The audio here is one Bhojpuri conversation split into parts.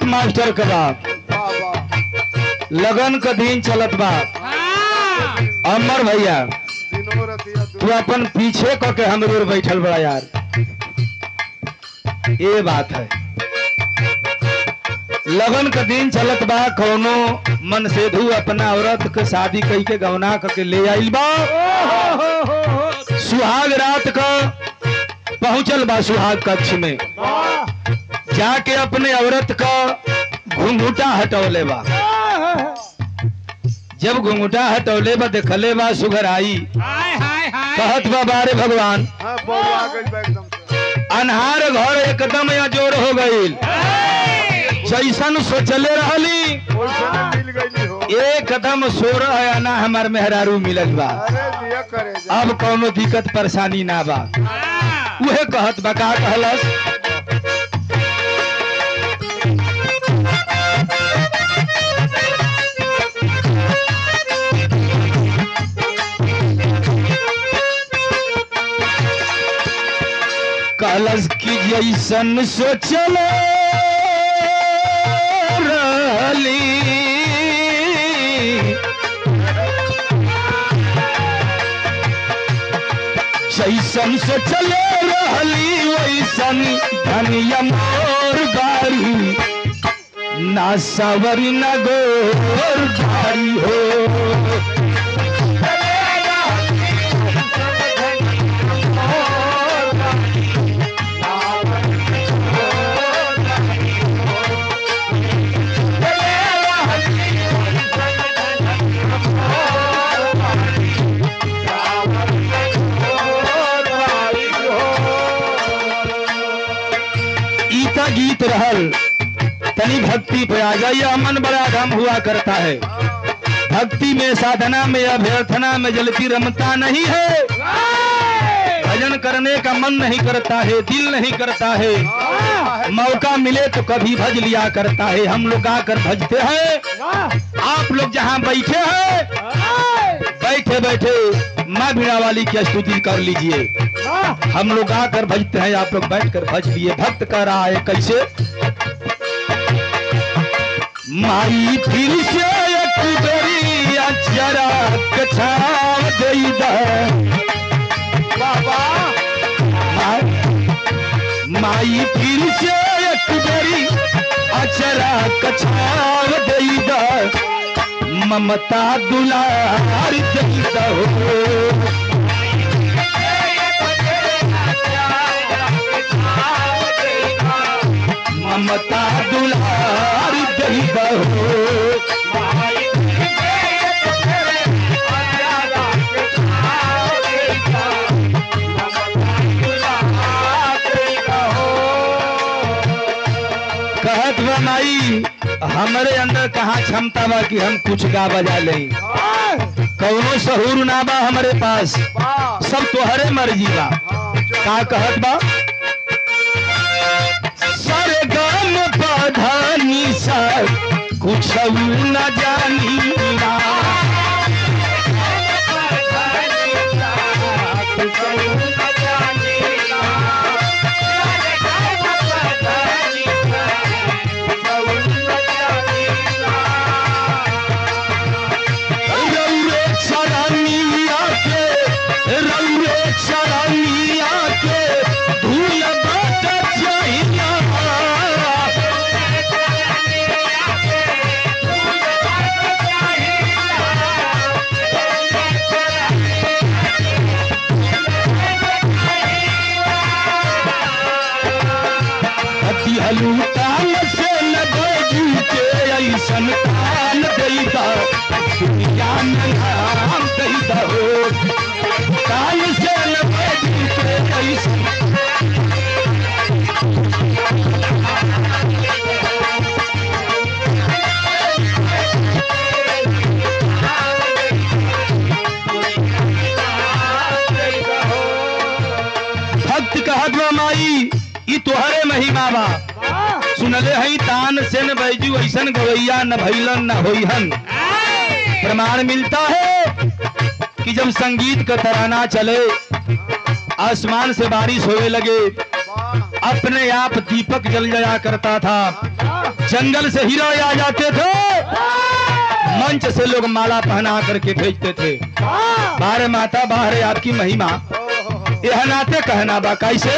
मास्टर के बाप वाह वाह लगन का दिन चलत बा अमर भैया दिनों रतिया दू- तू अपन पीछे क के हम दूर बैठल बड़ा यार ये बात है लगन का दिन चलत बा कौनो मन सेधु अपना औरत के शादी कई के गवना क के ले आइल बा सुहाग रात का पहुंचल बा सुहाग कक्ष में जाके अपने औरत का घुंघुटा हटौले बा जब घुंघुटा हटौले बा देखले बा सुघर आई कहत बा बारे भगवान हाँ बउआ आ गई बा एकदम से अनहार घर एकदम अजोर हो गईल जैसन सोचले रहली ओइसे में मिल गई हो एकदम सोरह आना हमार मेहरारू मिलल बा अरे दिया करे जा अब कौनो दिक्कत परेशानी ना बा उहे कहत बा का कहलस कहलस कि जैसन सोचल रहली जैसन से चले रहली वैसन धनिया मोर गाड़ी ना सवरी न गोर गाड़ी हो ईता गीत रहल तनी भक्ति पे आ जाइए मन बड़ा गम हुआ करता है भक्ति में साधना में अभ्यर्थना में जलती रमता नहीं है भजन करने का मन नहीं करता है दिल नहीं करता है मौका मिले तो कभी भज लिया करता है हम लोग आकर भजते हैं आप लोग जहाँ बैठे हैं बैठे बैठे माँ बीणा वाली की स्तुति कर लीजिए हम लोग आकर भजते हैं आप लोग बैठ कर भज लिए भक्त कर रहा है कैसे माई फिर से एक बेरी जरा कछाव दई द बाबा माई फिर से एक बेरी अचरा कछाव दई द ममता दुलार दई द हो ममता दुलार दई द हो कहत बा माई हमरे अंदर कहाँ क्षमता बा कि हम कुछ गा बजा लें कौनो सहूर ना बा हमारे पास वाह सब तोहरे मर्जी बा हाँ जो का कहत बा सरे गम पधानी सा कुछ न जानी ना रौरे चरनिया के रौरे चरनिया के धूल बाट जहिया अति हलूटान से न बैजू के ऐसन कान दैदा दुनिया में नाम दैदा हो कान से न बैजू के ऐसन भक्त कहत बा माई ई तोहरे महिमा बा सुनले हई तान से न बैजू ऐसन गवैया न भैलन न होइहन प्रमाण मिलता है कि जब संगीत का तराना चले आसमान से बारिश होने लगे वाह अपने आप दीपक जल जाया करता था जंगल से हीरो आ जाते थे मंच से लोग माला पहना करके भेजते थे बाहर माता बाहर है आपकी महिमा यह नाते कहना बा कैसे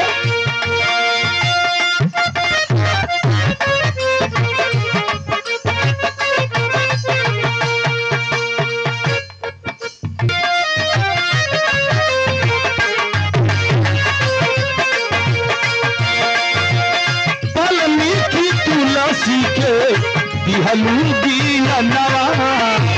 वाल्मीकि तुलसी के दिहलू दिया नवा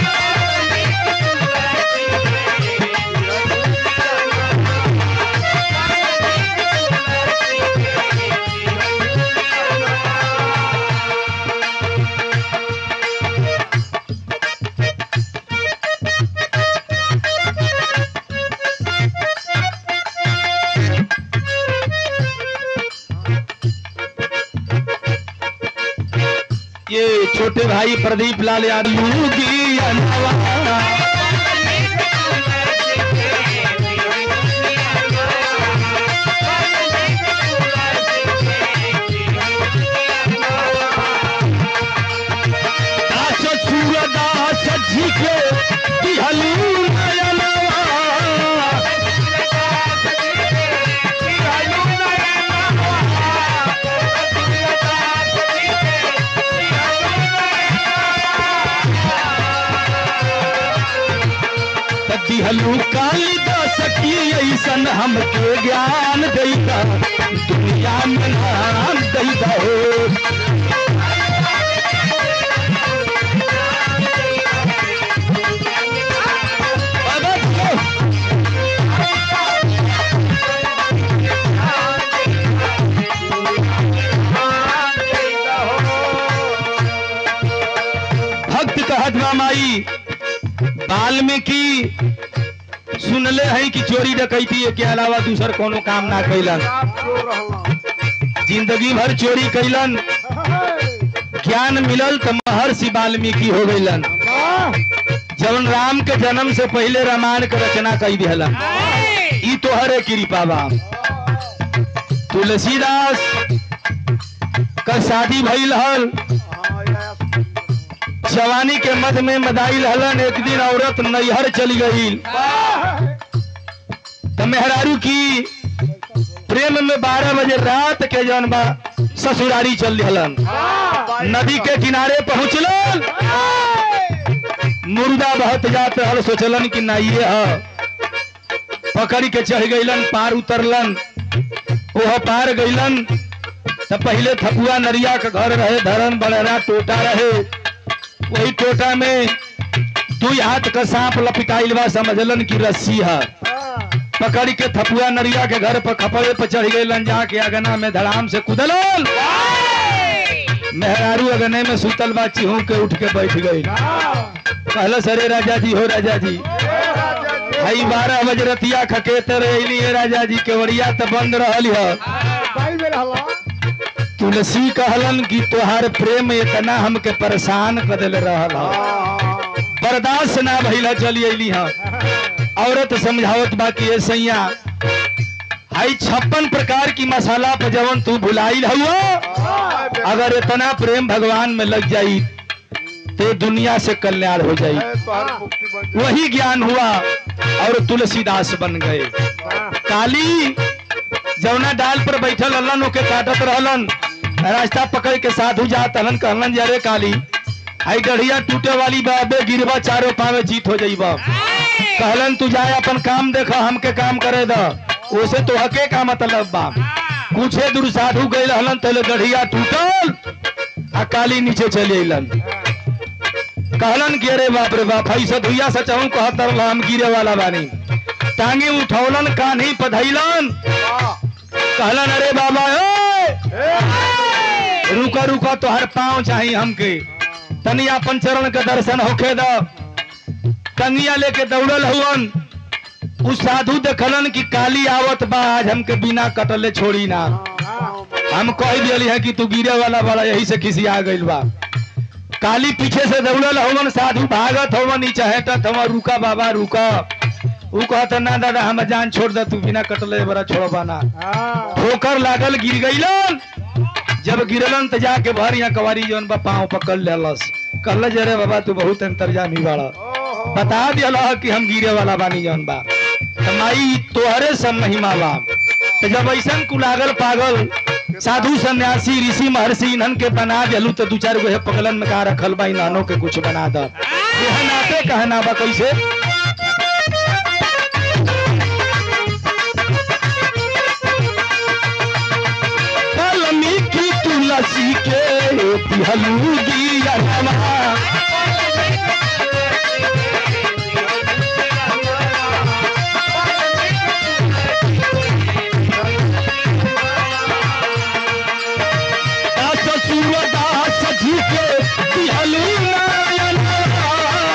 ये छोटे भाई प्रदीप लाल यादव की अनवा दास सूरदास जी के दिहलू नयनवा दिहलू कालिदास की ऐसन हमके ज्ञान दैता दुनिया में नाम दैता हो भक्त कहत बा माई वाल्मीकि सुनले है कि चोरी डकैती के अलावा दूसर कोनो काम ना कैलन जिंदगी भर चोरी कैलन ज्ञान मिलल तो महर्षि वाल्मीकि हो गईलन जवन राम के जन्म से पहले रामायण के रचना कई दिहलन ई तोहरे कृपा बा तुलसीदास का शादी भइल हल जवानी के मध में मदाइल हलन एक दिन औरत नैहर चली गई तो मेहरारू की प्रेम में बारह बजे रात के जौन बा ससुरारी चल हलन नदी के किनारे पहुंचलन मुर्दा बहत जात हल सोचलन कि ना ये ह पकड़ के चढ़ गईलन पार उतरलन ओह पार गईलन तो पहले थपुआ नरिया के घर रहे धरन बड़ेरा टोटा रहे वही टोटा में दू हाथ का सांप लपिटाइल बा समझलन की रस्सी है पकड़ के थपुआ नरिया के घर पर खपड़े पर चढ़ गए जाके अगना में धड़ाम से कुदलन मेहरारू अगने में सुतल बा चिहू के उठ के बैठ गई कहल सरे राजा जी हो राजा जी भाई बारह बजे रतिया खकेते रही है राजा जी केवड़िया तो बंद रहल है तुलसी कहलन कि तोहार प्रेम इतना हमके परेशान कर दिल रहल ह। बर्दाश्त ना भइला चली अली हाँ औरत समझावत बा कि ए सैया हाई छप्पन प्रकार की मसाला पे जवन तू भुलाइल हुआ अगर इतना प्रेम भगवान में लग जाई तो दुनिया से कल्याण हो जाई वही ज्ञान हुआ और तुलसीदास बन गए काली जौना डाल पर बैठल हलन ओके काटत रहलन रास्ता पकड़ के साधु जात हलन कहलन जरे काली आई गढ़िया टूटे वाली बाबे गिरबा चारों पावे जीत हो जाइबा कहलन तू जाए अपन काम देखा हमके काम करे द ओसे तो हके का मतलब बा कुछे दूर साधु गए हलन तले गढ़िया टूटल आ काली नीचे चले अलन कहलन कि अरे बाप रे बाप ऐसा धुइया सचहूं कहत रहला हम गिरे वाला बानी टांगे उठौलन कान्ही पधैलन कहलन अरे बाबा ए रुका रुका तो हर पाँव चाहिए हमके तनी अपन चरण के दर्शन होखे द कंगिया लेके दौड़ल हुवन उस साधु देखलन कि काली आवत बा आज हमके बिना कटले छोड़ी ना हम कह दिली है कि तू गिरे वाला बड़ा यही से खिसिया गइल बा काली पीछे से दौड़ल हवन साधु भागत हवन नीचे हटत हवन रुका बाबा रुका ऊ कहता ना दादा हम जान छोड़ दे तू बिना कटले बड़ा छोड़बा ना ठोकर लागल गिर गईलन जब गिरलन त जाके भरिया कवारी जौन बा पाँव पकड़ लेलस कहल जरे बाबा तू बहुत अंतर्जामी बाड़ा ओहो बता दिया कि हम गिरे वाला बानी जौन बा त माई तोहरे सब महिमा बा त जब ऐसन कुलागल पागल साधु सन्यासी ऋषि महर्षि इन्हन के बना दिलू तो दू चार गो हे पगलन में कहा रखल बा इन्हनों के कुछ बना द कहनाते कहना बा कैसे वाल्मीकि तुलसी के पिहलू गियनमा दास सूरदास जी के पिहलू नयनमा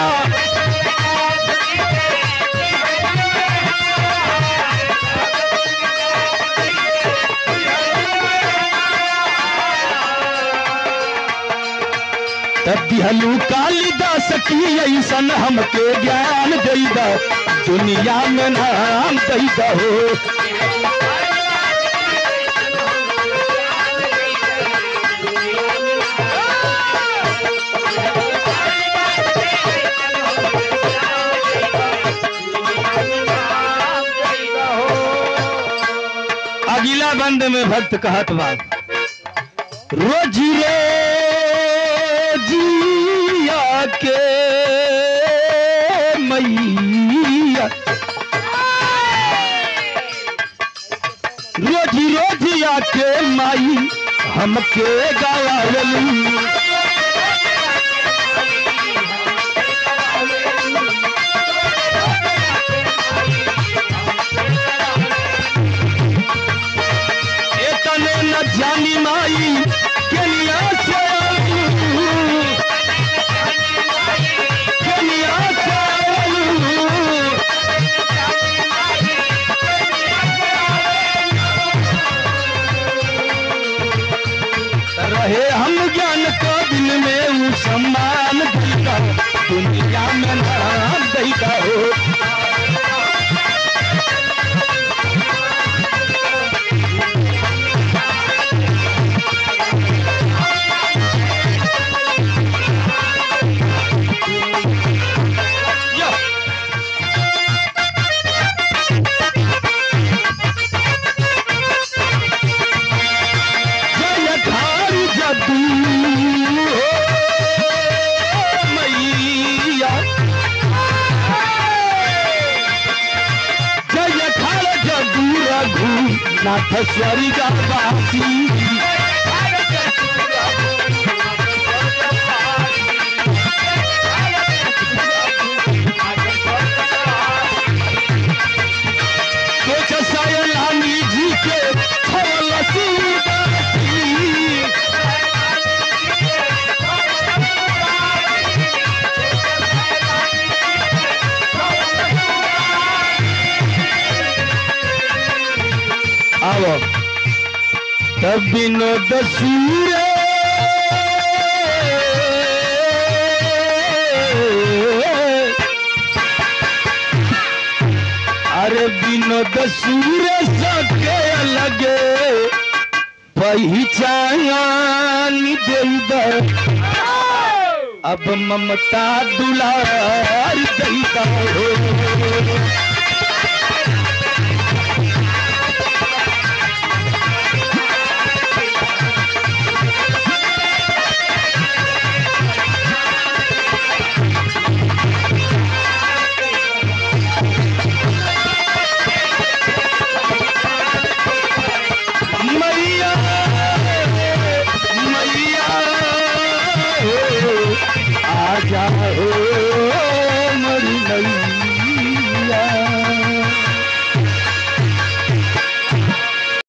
तब दिहलू कालिदास की ऐसन हमके ज्ञान दैदा दुनिया में नाम दैदा हो अगला बंद में भक्त कहत बा रोजी रोजिया के मैया रोजी रोजिया के माई हमके गवावलू एतने न जानी माई केनिया से आलू केनिया से आलू रहे हम ज्ञान को दिन में ऊ सम्मान दैदा दुनिया में नाम दैदा हो या। जयकार जदू हो मैया जयकार जदू रघु नाथ स्वर्ग वासी सोच सयलानी जी के छवल सुदासी आओ तब विनोद सूरे अरे विनोद सूरे सके लगे पहचान दे अब ममता दुलार दैदा हो